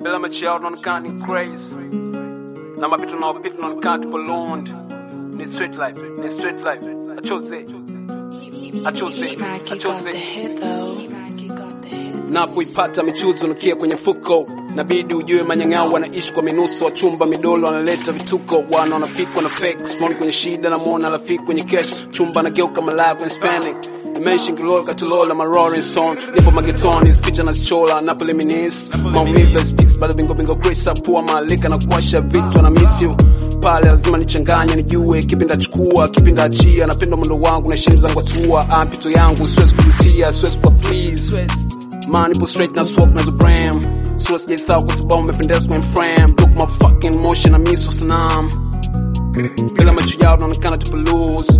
bila mechi yao tunaonekana ni crazy na mapito naopita tunaonekana tupo lond ni street life ni street life achoze achoze achoze napoipata michuzi unukia kwenye fuko nabidi ujue manyang'ao wanaishi kwa minuso wachumba midolo wanaleta vituko wana wanafikwa na fake smoni kwenye shida na mwona rafiki kwenye kesh chumba nageuka malaya kwenye spanic Dimension kilol katulola ma Rolling Stone nipo magetoni picha na chola Napoli minis maumivu peace bado bingo bingo Chris pua malika na kuwasha vitu na miss you pale lazima nichanganye nijue kipi ndachukua kipi ndaachia napenda mwendo wangu na heshima zangu atua ampito yangu siwezi kujutia siwezi kuwa please Man, nipo straight na swap na Zubram Sura sijaisahau kwa sababu umependeza kwenye frame Look my fucking motion na miso sanam Bila macho yao naonekana tupo loose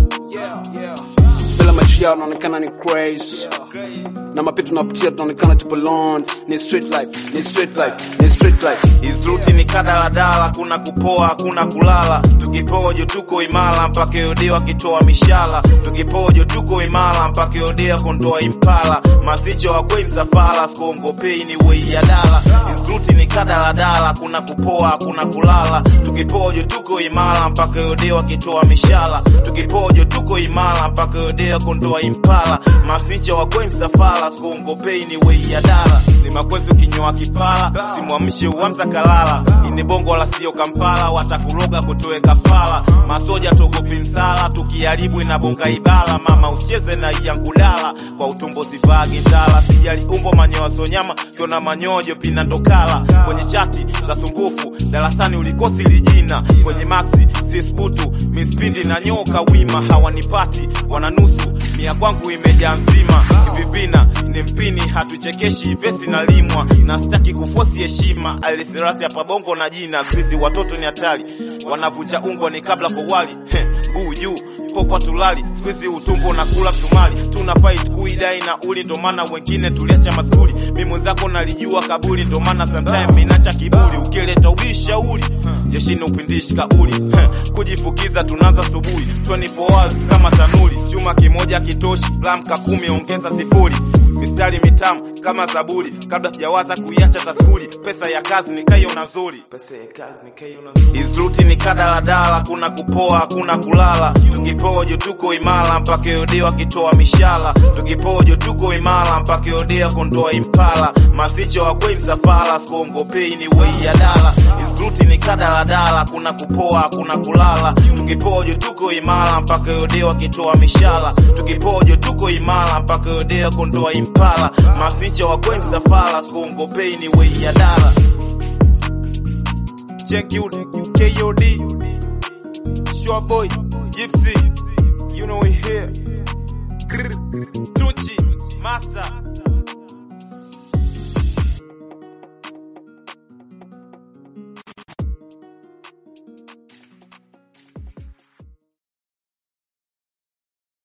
Bila macho yao naonekana ni crazy Na mapito tunapitia tunaonekana tupo lond Ni street life, ni street life, ni street life Izruti ni kadaladala, kuna kupoa, kuna kulala. Tukipojo tuko imara mpaka yode wakitoa mishala. Tukipojo tuko imara mpaka yode kondoa impala. Masicho wakwe msafara, skongopei ni wei ya dala. Izruti ni kadaladala, kuna kupoa, kuna kulala. Tukipojo tuko imara mpaka yode wakitoa mishala. Tukipojo tuko imara mpaka yode kondoa impala. Masicho wakwe msafara, skongopei ni wei ya dala. Ni makwezi ukinyoa kipala, simwamshe uamza kalala. Ini bongo wala sio Kampala, watakuroga kutoe kafara. Masoja togopi msala, tukiharibu inabonga ibala. Mama usicheze na iyangulala, kwa utumbo sivagi ndala. Sijali umbo manyoya sonyama, kiona manyojo pina ndokala. Kwenye chati za sumbufu, darasani ulikosi lijina. Kwenye maxi sisbutu, mispindi na nyoka wima. Hawanipati, wananusu, mia kwangu imejaa nzima. Vivina ni mpini, hatuchekeshi vesi na limwa. Na sitaki kufosi heshima, alisirasi hapa bongo na jina. Sisi watoto ni hatari, wanavunja ungo ni kabla kowali. Guu juu popa tulali, squeeze utumbo na kula msumali. Tuna fight kuidai na uli, ndo maana wengine tuliacha maskuli. Mimi mwenzako nalijua kabuli, ndo maana sometime minacha kiburi. Ukileta ubishauri jeshini upindishi kauli, kujifukiza tunaanza subuhi 24 hours kama tanuli. Chuma kimoja kitoshi, lamka kumi ongeza sifuri mistari mitamu kama zaburi, kabla sijawaza kuiacha taskuli. Pesa ya kazi nikaiona nzuri, pesa ya kazi nikaiona nzuri. Izruti ni kadaladala, kuna kupoa, kuna kulala. Tukipojo tuko imara mpaka yode wakitoa mishala. Tukipojo tuko imara mpaka yode kondoa impala. Masicho wakwe msafara, skongopei ni wei ya dala. Izruti ni kadaladala, kuna kupoa, kuna kulala. Tukipojo tuko imara mpaka yode wakitoa mishala. Tukipojo tuko imara mpaka yode kondoa impala. Masicho wakwe msafara, skongopei ni wei ya dala. Check you, KOD, Sure Boy, Gypsy, you know we here. Grr, Tunchi, Master.